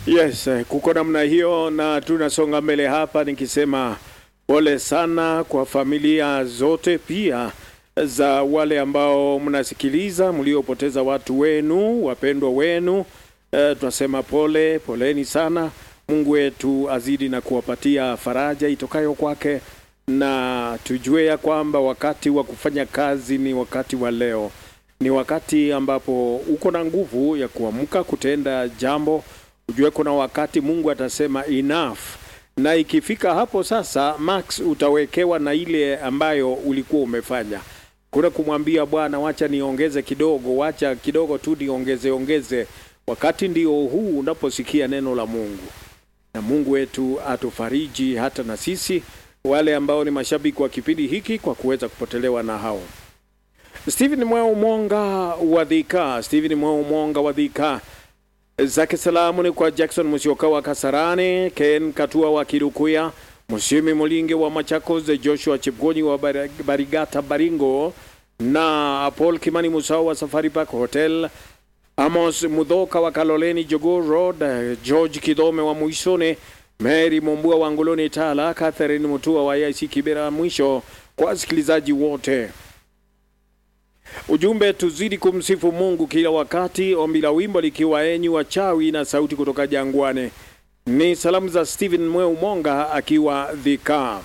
Yes, eh, kuko namna hiyo, na tunasonga mbele hapa nikisema pole sana kwa familia zote, pia za wale ambao mnasikiliza mliopoteza watu wenu wapendwa wenu. Eh, tunasema pole, poleni sana. Mungu wetu azidi na kuwapatia faraja itokayo kwake, na tujue ya kwamba wakati wa kufanya kazi ni wakati wa leo, ni wakati ambapo uko na nguvu ya kuamka kutenda jambo ujue kuna wakati Mungu atasema enough, na ikifika hapo sasa, max utawekewa na ile ambayo ulikuwa umefanya. Kuna kumwambia Bwana, wacha niongeze kidogo, wacha kidogo tu niongeze ongeze. Wakati ndio huu unaposikia neno la Mungu, na Mungu wetu atufariji hata na sisi wale ambao ni mashabiki wa kipindi hiki kwa kuweza kupotelewa na hao. Stephen Mweu Monga wa Dhika, Stephen Mweu Monga wa Dhika zake salamu ni kwa Jackson Musyoka wa Kasarani, Ken Katua wa Kirukuya, Mushimi Mulinge wa Machakos, Joshua Chipgonyi wa Bar- Barigata Baringo na Paul Kimani Musau wa Safari Park Hotel, Amos Mudhoka wa Kaloleni Jogoo Road, George Kidome wa Muisone, Mary Mombua wa Ngoloni Tala, Catherine Mutua wa IC Kibera. Mwisho kwa wasikilizaji wote Ujumbe, tuzidi kumsifu Mungu kila wakati. Ombi la wimbo likiwa enyi wachawi na sauti kutoka jangwani. Ni salamu za Stephen Mweu Monga akiwa Dhika.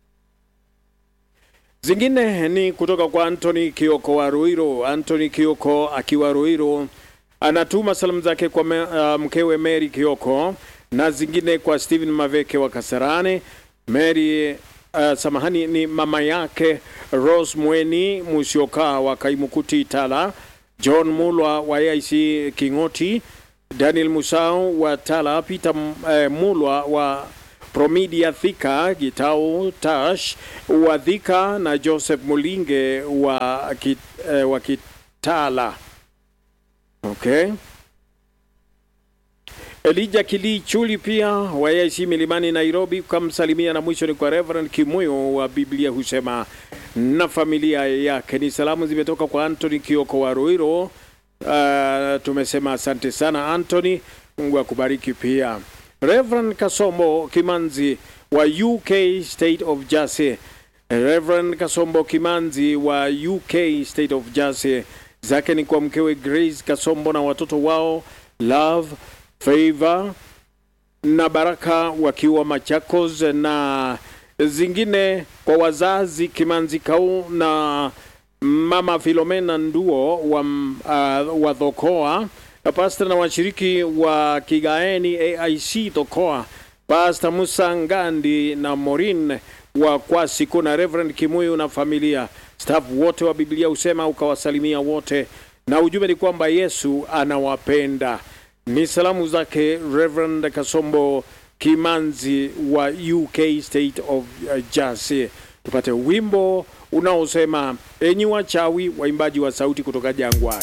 Zingine ni kutoka kwa Anthony Kioko wa Ruiro. Anthony Kioko akiwa Ruiro anatuma salamu zake kwa me, uh, mkewe Mary Kioko na zingine kwa Stephen Maveke wa Kasarani, Mary uh, samahani ni mama yake Rose Mweni Musyoka wa Kaimukuti Tala, John Mulwa wa AIC Kingoti, Daniel Musau wa Tala, Peter uh, Mulwa wa Promidia Thika, Gitau Tash wa Thika na Joseph Mulinge wa, kit, uh, wa Kitala. Okay. Elija Kili Chuli pia wa AIC Milimani Nairobi kamsalimia, na mwisho ni kwa Reverend Kimuyo wa Biblia husema na familia yake. Ni salamu zimetoka kwa Anthony Kioko wa Ruiro. Uh, tumesema asante sana Anthony, Mungu akubariki pia. Reverend Kasombo Kimanzi wa UK State of Jersey. Reverend Kasombo Kimanzi wa UK State of Jersey, zake ni kwa mkewe Grace Kasombo na watoto wao Love Favor na Baraka wakiwa Machakos, na zingine kwa wazazi Kimanzi Kau na mama Filomena Nduo wa, uh, wa Dhokoa, na pasta na washiriki wa Kigaeni AIC Dhokoa, Pasta Musa Ngandi na Morin wa Kwasiku na Reverend Kimuyu na familia staff wote wa Biblia husema ukawasalimia wote, na ujumbe ni kwamba Yesu anawapenda. Ni salamu zake Reverend Kasombo Kimanzi wa UK State of uh, Jersey. Tupate wimbo unaosema enyi wachawi, waimbaji wa sauti kutoka jangwani.